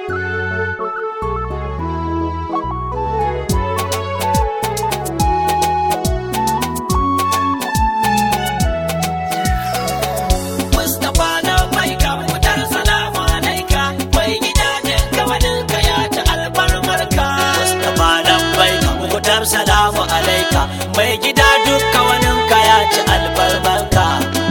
Mustapha na mai kamfutar salamu alaika mai gida jinka waninka ya ci albarmarka. Mustapha na mai kamfutar salamu alaika mai gida dukka waninka ya ci albarmarka.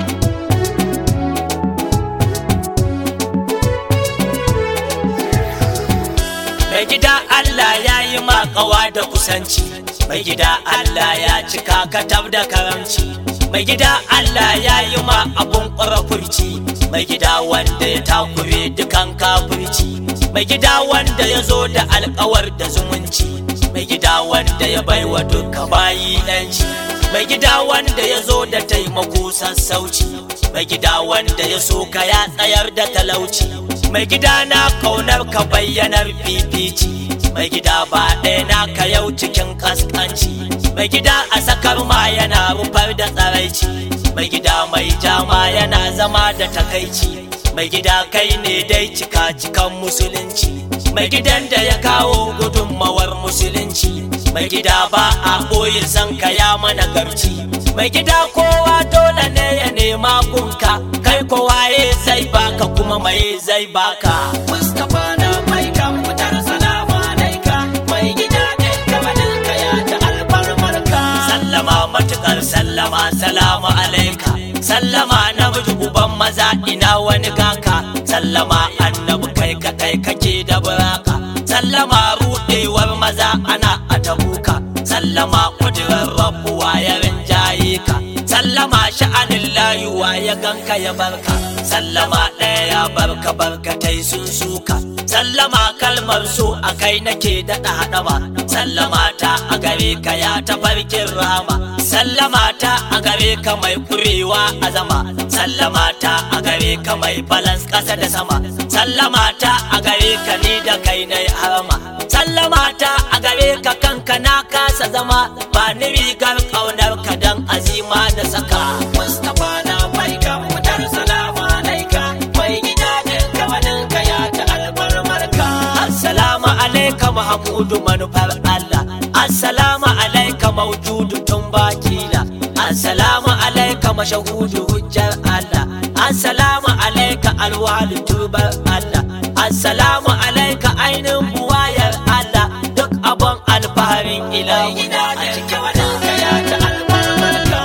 Mai gida Allah ya yi makawa da kusanci, mai gida Allah ya cika katab da karamci. Mai gida Allah ya yi ma abun ƙwarafurci, mai gida wanda ya takure dukan kafirci. Mai gida wanda ya zo da alkawar da zumunci, mai gida wanda ya baiwa duka bayi ɗanci. Mai gida wanda ya zo da taimako sassauci, mai gida wanda ya so ka ya tsayar da talauci. mai gida na kaunar ka bayyanar fifici mai gida ba ɗaya na ka yau cikin kaskanci mai gida a sakar ma yana rufar da tsaraici mai gida mai jama yana zama da takaici mai gida kai ne dai cika cikan musulunci mai gidan da ya kawo gudunmawar musulunci mai gida ba a ɓoye san ka ya mana garci mai gida kowa dole ne ya nema gunka kai kowaye zai baka kuma mai zai baka Mustapha na mai kamfutar salamu alaika mai gida ne kamalinka ya ta albarmarka sallama matukar sallama salamu alaika sallama na uban maza ina wani gaka sallama annabi kai kadai kake da buraka sallama rudewar maza ana a tabuka sallama kudirar rabuwa ya rinjaye ka sallama sha'anin layuwa ya ganka ya barka sallama ɗaya ya barka barkatai sun suka sallama kalmar so a kai nake daɗa haɗama sallama ta a gare ka ya tafarkin rama sallama ta a gare ka mai kurewa a zama sallama ta a gare ka mai balans ƙasa da sama sallama ta a gare ka ni da kai na harama sallama ta a gare ka kanka na kasa zama ba ni rigar ƙaunar ka dan azima da saka Mustapha na bai kan fitar salamu alaika mai gida jinka waninka ya ta albarmarka assalamu alaika mahmudu manufar Allah assalamu alaika maujudu tun bakila assalamu alaika mashahudu hujjar Allah assalamu alaika alwalu turbar Allah assalamu alaika ainin buwayar Allah duk abun alfaharin ilahi a cikin waninka ya ta albarmarka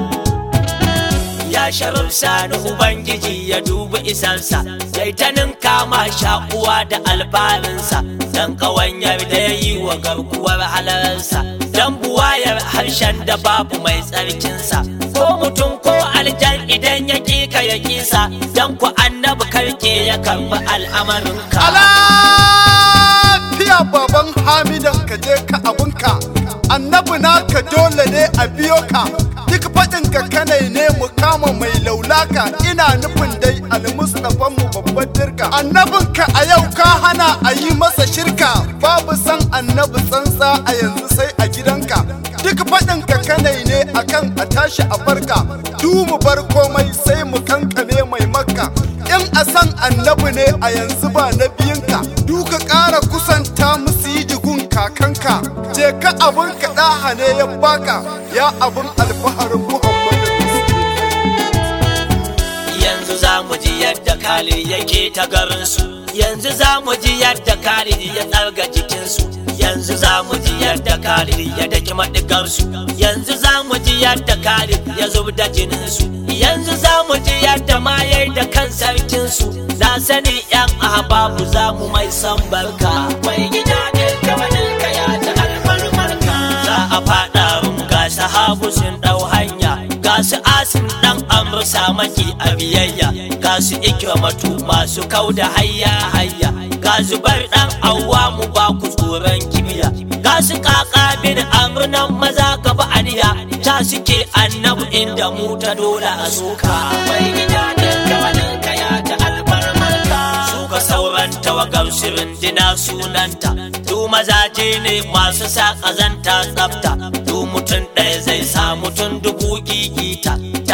ya sharaf sani ubangiji ya dubi isansa sai ta ninka ma shakuwa da alfarinsa dan kawanyar da ya yi wa garkuwar halararsa dan buwayar harshen da babu mai tsarkinsa ko mutum ko aljan idan ya ka ya kisa dan ku annabi karke ya karbi al'amarinka lafiya baban hamidan ka je ka abunka annabi naka dole ne a biyo ka duk faɗin ka kanai ne mu kama mai laulaka ina nufin dai almustafan mu babban dirka annabin ka a yau ka hana a yi masa shirka babu san annabi tsantsa a yanzu sai a gidanka duk faɗin ka kanai ne akan a tashi a farka du mu bar komai sai mu kankane mai makka in a san annabi ne a yanzu ba na biyinka duka ƙara kusanta musu yi jigun kakanka je ka abun ka ɗaha ne ya baka ya abun alfaharin muhammadu yanzu za mu ji yadda Khalid yake ta garinsu yanzu za mu ji yadda Khalid ya tsarga jikinsu yanzu za mu ji yadda Khalid ya daki maɗigarsu yanzu za mu ji yadda Khalid ya zub da jininsu yanzu za mu ji yadda ma yayi da kan sarkinsu na sani yan ahbabu za mu mai san barka mai gida ne kamaninka ya ta alfarmarka za a faɗa rum ga sahabu sun ɗau hanya ga su asin ɗan amursa maki a biyayya ga su ikramatu masu kau da hayya hayya ga zubar ɗan awwa mu ba ku tsoron kibiya ga su kaka bin amurnan maza gaba aniya ta suke annabu inda mu ta dole a soka mai gida ne kawalinka ya ta albarmarka suka sauran tawagar shirin dina sunanta du mazaje ne masu sa ƙazanta tsafta du mutum ɗaya zai sa mutum dubu gigita ta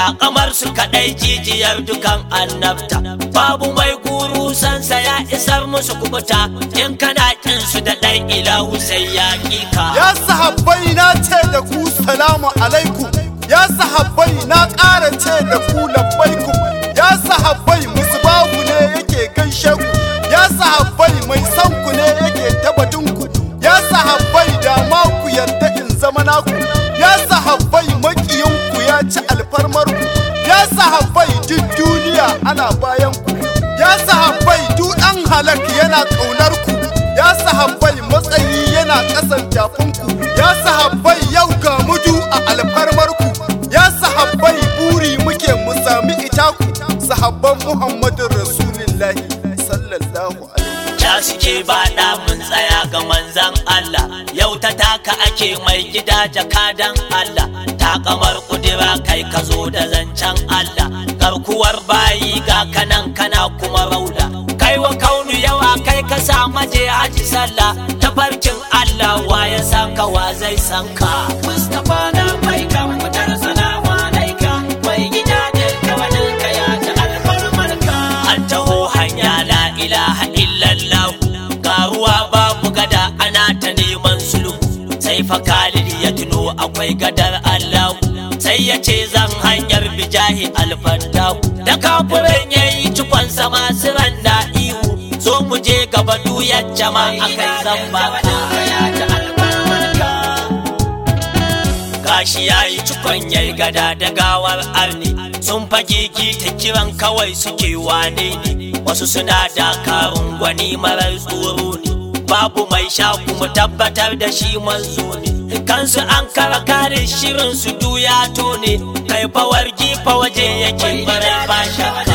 takamar su kaɗai jijiyar dukan annabta babu mai guru sansa ya isar musu kubuta in kana kin su da ɗan ilahu sai ya ƙika Ya sahabbai na ce da ku salamu alaikum Ya sahabbai na ƙara ce da ku labbaikum Ya sahabbai musbahu ne yake gaishe ku Ya sahabbai mai san ku ne yake tabbatun ku Ya sahabbai da ma ku yarda in zama naku Ya sahabbai makiyin ku ya ci alfarmar ku Ya sahabbai duk duniya ana bayan ku Ya sahabbai duk ɗan halak yana ƙaunar ku Ya sahabbai matsayi yana ƙasan tafinku Ya sahabbai yau ga mudu a alfarmarku Ya sahabbai buri muke mu sami itaku Sahabban Muhammadun Rasulullahi sallallahu alaihi ta suke ba mun tsaya ga manzan Allah yau ta taka ake mai gida jakadan Allah ta kamar kudura kai ka zo da zancen Allah garkuwar bayi ga kanan kana kuma rauda kai wa kaunu yawa kai ka sa maje haji sallah tafarkin Allah wa ya san ka wa zai san ka Mustapha na mai kan fitar salamu alaika mai gida ne kawanin ka ya ta alfarmarka an taho hanya la ilaha illallah ga ruwa babu gada ana ta neman sulhu sai fa Khalid ya tuno akwai gadar Allah sai ya ce zan hanyar bijahi alfaddaku da kafirin yayi cikon sama siran da ihu zo mu je gaba duyar jama'a kai zan ba gashi ya yi cikon yayi gada da gawar arni sun fage ta kiran kawai suke wane ne wasu suna dakarun gwani marar tsoro ne babu mai sha kuma tabbatar da shi manzo ne kansu an kara kare shirin su duya to ne kai fawar gifa waje yake barai ba shakka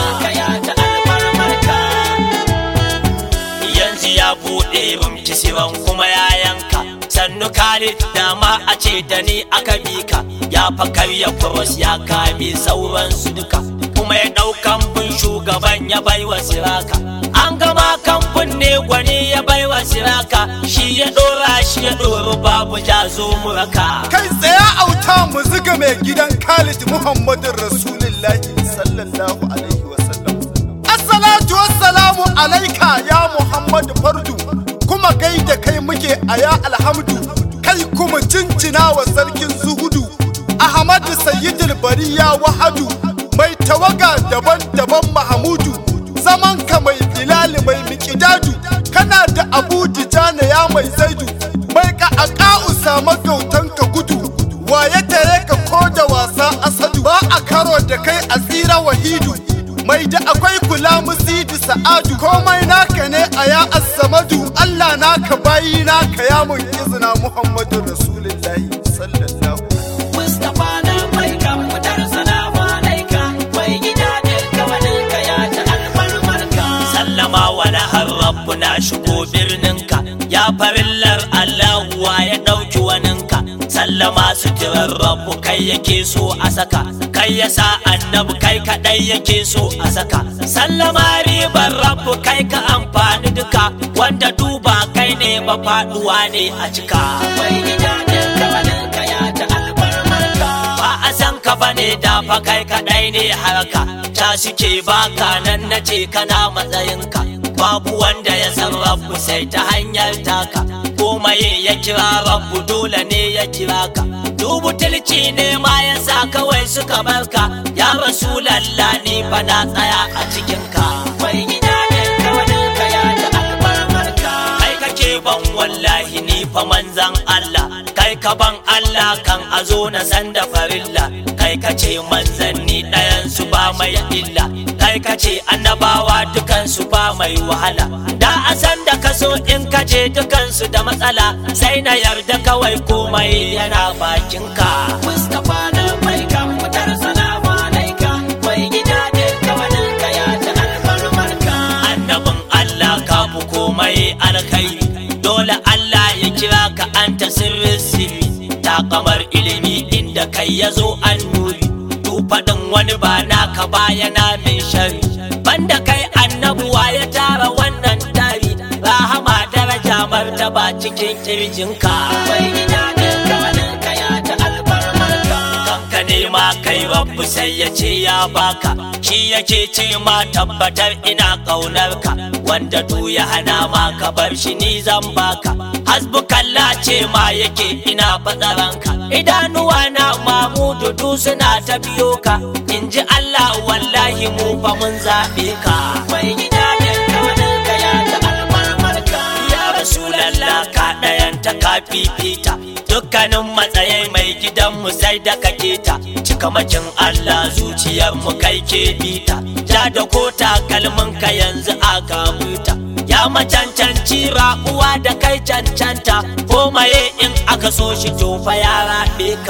yanzu ya buɗe rumki siran kuma ya yanka sannu Khalid dama a ce da ni aka bi ka ya fa karya kuros ya kame sauran su duka kuma ya ɗaukan bin shugaban ya bai wa siraka an gama kamfin ne gwani ya bai wa siraka shi ya ɗora shi ya ɗoro babu jazo muraka Kai tsaya auta mu ziga mai gidan Khalid Muhammadun Rasulullahi sallallahu alaihi wasallam Assalatu wassalamu alaika ya Muhammadu Fardu kuma gaida kai muke a ya alhamdu kai kuma cincina wa sarkin zuhudu Ahmadu Sayyidul Bariya Wahadu mai tawaga daban-daban Mahamudu zaman ka mai bilali mai miƙidadu kana da Abu Dijana ya mai zaidu mai ka aka usama gautan ka gudu wa ya tare ka ko da wasa asadu ba a karo da kai a tsira wahidu mai da akwai kula musidi sa'adu komai naka ne a ya asamadu Allah naka bayi naka ya mun izina Muhammadu Rasulullahi sallallahu Mustapha na mai kan fitar salamu alaika mai gida ne kawanin ka ya ta alfarmarka sallama wani har rabbu na shigo birninka ya farillar Allahu wa ya ɗauki waninka sallama suturar rabbu kai yake so a saka kai ya sa annabi kai kaɗai yake so a saka sallama ribar rabbu kai ka amfani duka wanda duba kai ne mafaɗuwa ne a cika mai gida ne kawanin ka ya ta alfarmarka ba a san ka bane da fa kai kaɗai ne harka ta suke baka nan na ce kana matsayinka babu wanda ya san rabu sai ta hanyar taka komai ya kira rabu dole ne ya kira ka dubu tilci ne ma ya sa kawai suka barka ya rasulallah ni fa na tsaya a cikinka mai gida ne kawanin ka ya ta albarmarka kai kake ban wallahi ni fa manzan Allah kai ka ban Allah kan a zo na san da farilla kai kace manzanni ɗayan su ba mai illa kai kace annabawa dukan su ba mai wahala da a san da kaso in kace dukan su da matsala sai na yarda kawai komai yana bakinka Mustapha na mai kan fitar salamu alaika mai gida ne kawanin ka ya ta alfarmarka annabin Allah ka fi komai alkhairi dole Allah ya kira ka anta sirrin sirri ta kamar ilimi inda kai ya zo an nuri tu faɗin wani ba naka bayana min shari banda kai annabuwa ya tara wannan tari rahama daraja martaba cikin kirjinka bai gida ne kawanin ka ya ta albarmarka kanka nema kai rabbu sai ya ce ya baka shi yake ce ma tabbatar ina ƙaunarka wanda du ya hana ma ka bar shi ni zan baka hasbukalla ce ma yake ina fatsaranka idanuwa na mamudu du suna ta biyo ka in ji Allah wallahi mu fa mun zaɓe ka mai gida ne ka ya ta almarmarka ya rasulallah ka ɗayan ta ka fifita dukkanin matsayai mai gidanmu sai da kake ta cikamakin Allah zuciyar mu kai ke bita ja da ko takalmin ka yanzu a gamuta ya macancanci uwa da kai cancanta ko maye in aka so shi tofa ya raɓe ka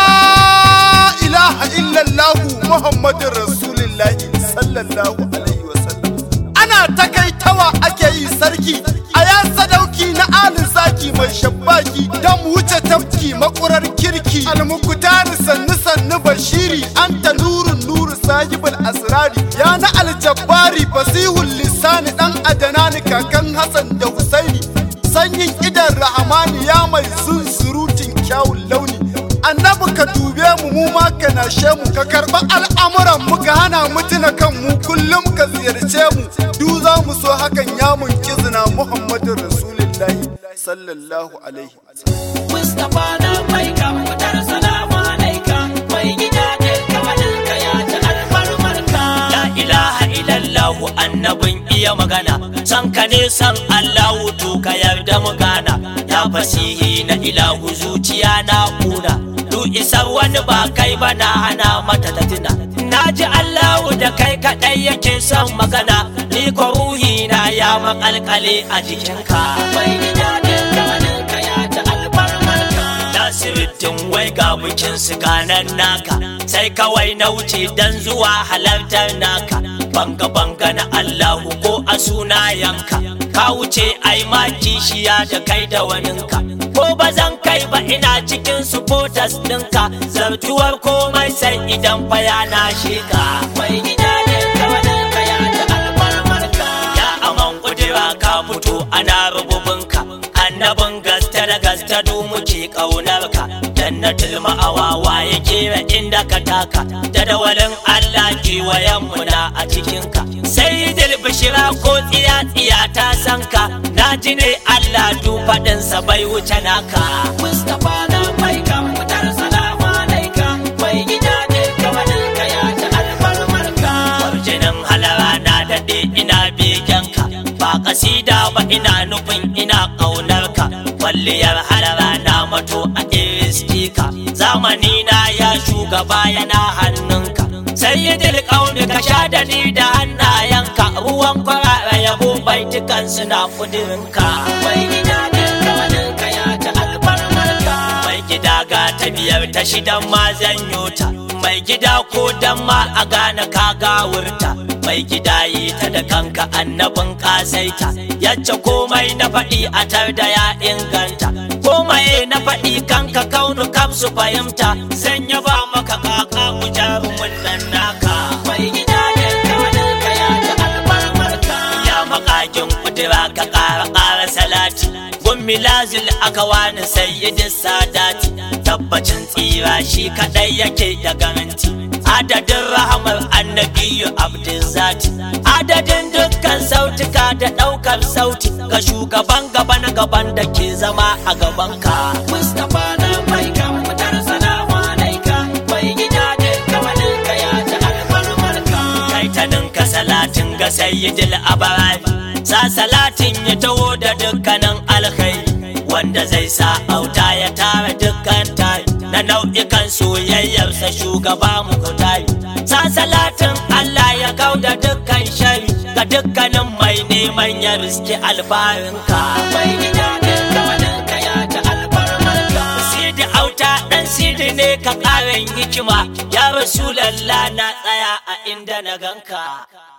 La ilaha illallahu Muhammadun Rasulullahi sallallahu alaihi wasallam. Ana takaitawa ake yi sarki a ya sadauki na alin zaki mai shabbaki don wuce tafki makurar kirki almukutari sannu sannu bashiri anta nurun nuru sahibul asrari ya na aljabbari fasihul lisani dan adanani kakan Hassan da Husaini sanyin idan rahamani ya mai zunzurutun kyawun launi annabi ka dube mu mu ma ka nashe mu ka karba al'amuran mu ka hana mu tuna kan mu kullum ka ziyarce mu du za mu so hakan ya mun kizna muhammadu rasulullahi sallallahu alaihi Mustapha na mai kamfutar salamu alaika mai gida ne kawalinka ya ci alfarmarka. La ilaha illallahu annabin iya magana san ka ne san Allahu to ka yarda mu gana ya fasihi na ilahu zuciya na kuna du isar wani ba kai ba na hana mata ta tuna na ji Allahu da kai kaɗai yake son magana ni ko ruhi na ya makalkale a jikinka mai gida ne kawalinka ya ci alfarmarka Nasiruddin wai ga bikin su ganan naka sai kawai na wuce dan zuwa halartar naka banga banga na Allahu ko a sunayenka ka wuce ai ma kishiya da kai da waninka ko ba zan kai ba ina cikin supporters ɗinka zartuwar komai sai idan fa ya na sheka mai gida ne kawalinka ya ta alfarmarka ya aman kudura ka fito ana rububinka annabin gaske da gaske du muke ƙaunarka jannatul ma'awawa ya kera inda ka taka da dawalin Allah kewayen mu na a cikinka sai bishira ko tsiya tsiya ta san ka na ji ne Allah du faɗinsa bai wuce naka Mustapha na mai kan fitar salamu alaika mai gida ne kawalinka ya ta alfarmarka Warjinin halara na daɗe ina begenka ba kasida ba ina nufin ina ƙaunarka kwalliyar halara na mato a iristika zamani na ya shugaba yana hannunka sayyidil ƙauni ka sha da ni da hannayenka ruwan kwarara yabo baitukan suna kudirinka mai gida ne kawalinka ya ta alfarmarka mai gida ga ta biyar ta shidan ma zanyo ta mai gida ko dan ma a gane ka gawurta mai gida yi ta da kanka annabin kasaita yacce komai na faɗi a tar da ya inganta komai na faɗi kanka kaunu kam su fahimta zan yaba maka kaka ku jarumin nan naka mai gida ne kawalinka ya ta alfarmarka ya makakin kudura ka ƙara ƙara salati gummi lazil aka wani sayyidin sadati tabbacin tsira shi kaɗai yake da garanti adadin rahamar annabiyu abdin zati adadin dukkan sautuka da ɗaukar sauti ga shugaban gaba na gaban da ke zama a gabanka mustapha na mai kan fitar salamu alaika mai gida ne kawalinka ya ta alfarmarka kaitaninka salatin ga sayyidil abarari sa salatin ya taho da dukkanin alkhairi wanda zai sa auta ya tara dukkan tari na nau'ikan soyayyarsa shugaba muku tari sa salatin Allah ya kau da dukkan shari ga dukkanin mai neman ya riski alfarinka mai gida ne kawalinka ya ta alfarmarka sidi auta dan sidi ne ka ƙarin hikima ya rasulallah na tsaya a inda na ganka